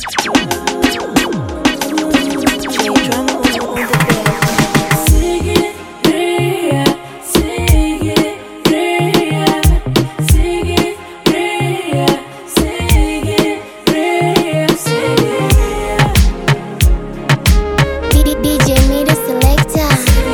DJ Mira Selector.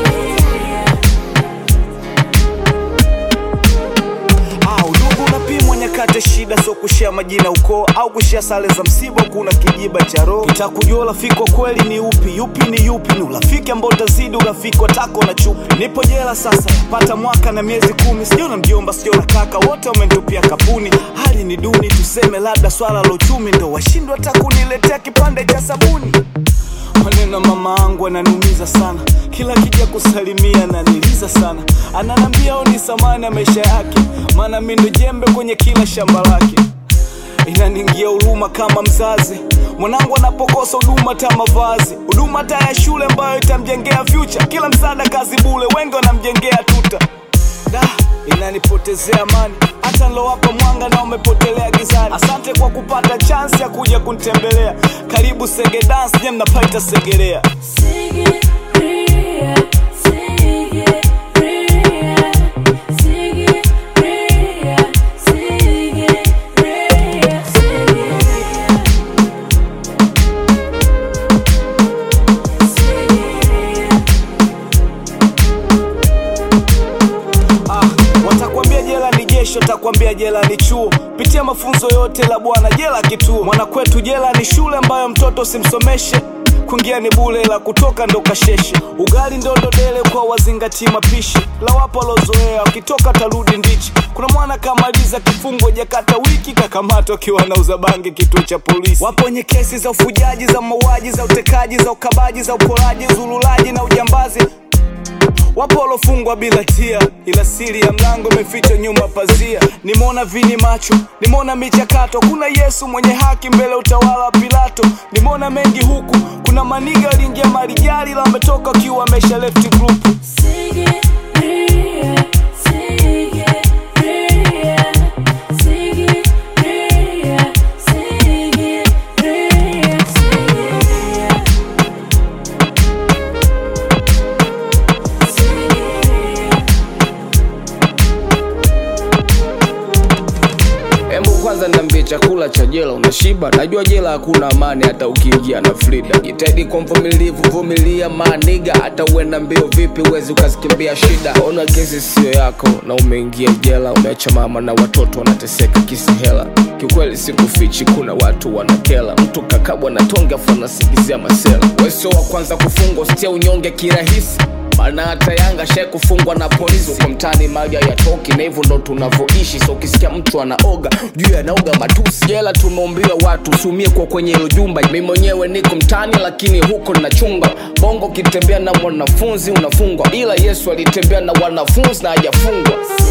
Ah, udugu unapimwa nyakati shida, so kushia majina ukoo au kushia sare za msiba, kuna kijiba cha roho. Nitakujua urafiki wa kweli ni upi, yupi ni yupi, ni urafiki ambao utazidi urafiki wa tako na chupi. Nipo jela sasa, pata mwaka na miezi kumi, sijona mjomba, sijona kaka, wote wamenitupia kapuni. Hali ni duni, tuseme labda swala la uchumi ndo washindwa hata kuniletea kipande cha sabuni. Maneno ya mama angu ananiumiza sana, kila kija kusalimia ananiliza sana, ananambia au ni samani ya maisha yake, maana mi ndo jembe kwenye kila shamba lake. Inaniingia huruma kama mzazi, mwanangu anapokosa huduma ta mavazi, huduma ta ya shule ambayo itamjengea future, kila msaada kazi bule, wengi wanamjengea tuta da inanipotezea amani hata nilowapa mwanga na umepotelea gizani asante kwa kupata chansi ya kuja kunitembelea karibu sege dance je mnapaita segerea Ah, watakwambia jela ni jeshi, watakwambia jela ni chuo. Pitia mafunzo yote la bwana, jela kituo. Mwana kwetu jela ni shule ambayo mtoto usimsomeshe kuingia ni bule, la kutoka ndo kasheshe. Ugali ndo dodele kwa wazingatii mapishi, la wapo walozoea, wakitoka tarudi ndichi. Kuna mwana kamaliza kifungo jakata wiki, kakamatwa akiwa anauza bangi kituo cha polisi. Wapo wenye kesi za ufujaji, za mauaji, za utekaji, za ukabaji, za uporaji, zululaji na ujambazi wapo walofungwa bila tia, ila siri ya mlango imefichwa nyuma pazia. Nimeona vini macho, nimeona michakato, kuna Yesu mwenye haki mbele utawala wa Pilato. Nimeona mengi huku, kuna maniga waliingia marijali, la wametoka wakiwa wamesha left group. Hebu kwanza niambie, chakula cha jela unashiba? Najua jela hakuna amani, hata ukiingia na Frida. Jitahidi kwa mvumilivu, vumilia maniga, hata uenda mbio vipi, uwezi ukazikimbia shida. Ona kesi sio yako na umeingia jela, umeacha mama na watoto wanateseka kisi hela. Kiukweli sikufichi, kuna watu wanakela, mtu kakabwa na tonge afu anasigizia masela. Wewe sio wa kwanza kufungwa, usitia unyonge kirahisi maana hata Yanga shai kufungwa na polisi uko mtaani, maji hayatoki na hivyo ndo tunavyoishi. So ukisikia mtu anaoga juu anaoga matusi. Jela tumeumbiwa watu usiumie kwa kwenye hilo jumba. Mimi mwenyewe niko mtaani, lakini huko nachunga bongo. Ukitembea na mwanafunzi unafungwa, ila Yesu alitembea na wanafunzi na hajafungwa.